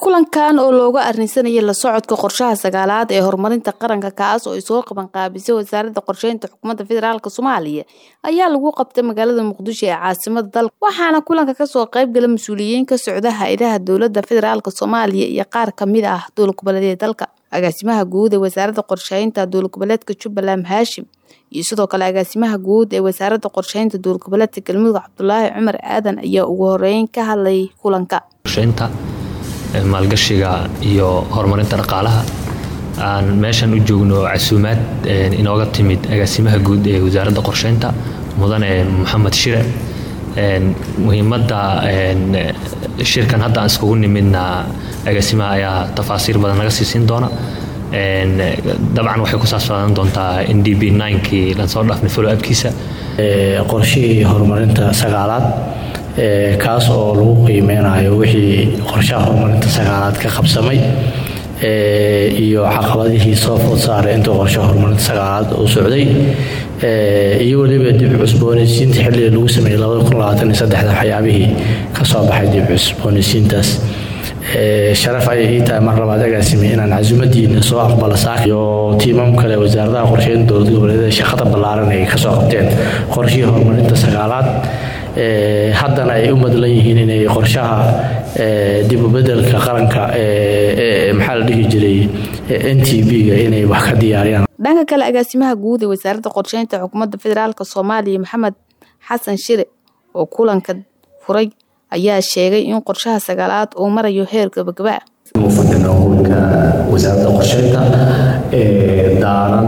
kulankan oo looga arrinsanayay la socodka qorshaha sagaalaad ee horumarinta qaranka kaas oo ay soo qaban qaabisay wasaaradda qorsheynta xukuumadda federaalk soomaaliya ayaa lagu qabtay magaalada muqdisho ee caasimada dalka waxaana kulanka kasoo qaybgala mas-uuliyiin ka socda hay-adaha dowladda federaalk soomaaliya iyo qaar kamid ah dowlad goboleedyada dalka agaasimaha guud ee wasaaradda qorsheynta dowlad goboleedka jubbaland haashim iyo sidoo kale agaasimaha guud ee wasaaradda qorsheynta dowlad goboleedka galmudug cabdulaahi cumar aadan ayaa ugu horeyn ka hadlay kulanka maalgashiga iyo horumarinta dhaqaalaha aan meeshan u joogno casuumaad inooga timid agaasimaha guud ee wasaaradda qorsheynta mudane maxamed shire muhiimadda shirkan hadda aan iskugu nimidna agaasimaha ayaa tafaasiir badan naga siisiin doona dabcan waxay ku saabsaadan doontaa n d b kii lansoo dhaafnay follow upkiisa qorshihii horumarinta sagaalaad kaas oo lagu qiimeynayo wixii qorshaha horumarinta sagaalaad ka qabsamay iyo caqabadihii soo food saaray intuu qorshaha horumarinta sagaalaad uu socday iyo weliba dib cusboonaysiinta xilliga lagu sameeyey waxyaabihii ka soo baxay dib cusboonaysiintaas sharaf ayay ii tahay mar labaad agaasime inaan casuumadiina soo aqbala saak iyo tiimam kale wasaaradaha qorsheynta dowlad goboleedyada shaqada ballaaran ay kasoo qabteen qorshihii horumarinta sagaalaad haddana ay u madlan yihiin inay qorshaha dibubedelka qaranka maxaa la dhihi jiray n t b-ga inay wax ka diyaariyaan dhanka kale agaasimaha guud ee wasaaradda qorsheynta xukuumadda federaalk soomaaliya maxamed xasan shire oo kulanka furay ayaa sheegay in qorshaha sagaalaad uu marayo heer gabagaba fadhino howlka wasaaradda qorsheynta ee daaran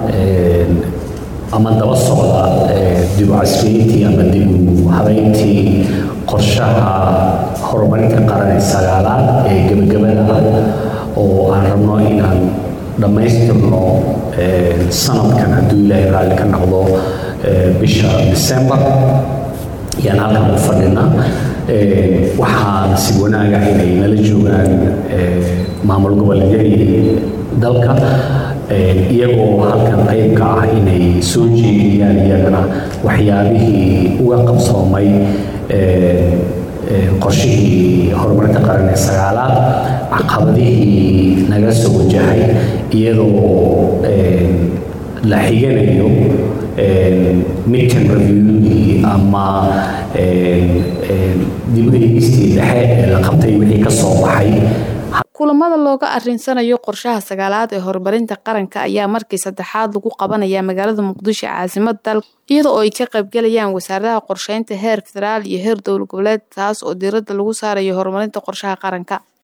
ama daba socda dibu casriyeyntii ama dibu habeyntii qorshaha horumarinta qaran ee sagaalaad ee gebagabada ah oo aan rabno inaan dhammaystirno sanadkan hadduu ilaahay raalli ka noqdo bisha december ayaan halkan u fadhinaa waxaan si wanaaga inay nala joogaan maamul goboleedyadii dalka iyagoo halkan qayb ka ah inay soo jeediyaan iyagana waxyaabihii uga qabsoomay qorshihii horumarinta qaran ee sagaalaad caqabadihii naga soo wajahay iyadoo la xiganayo midkan reviewgii ama dib u eegistii dhexe ee la qabtay wixii ka soo baxay kulamada looga arinsanayo qorshaha sagaalaad ee horumarinta qaranka ayaa markii saddexaad lagu qabanaya magaalada muqdisho caasimada dalka iyada oo ay ka qaybgalayaan wasaaradaha qorsheynta heer federaal iyo heer dowlad goboleed taas oo diiradda lagu saarayo horumarinta qorshaha qaranka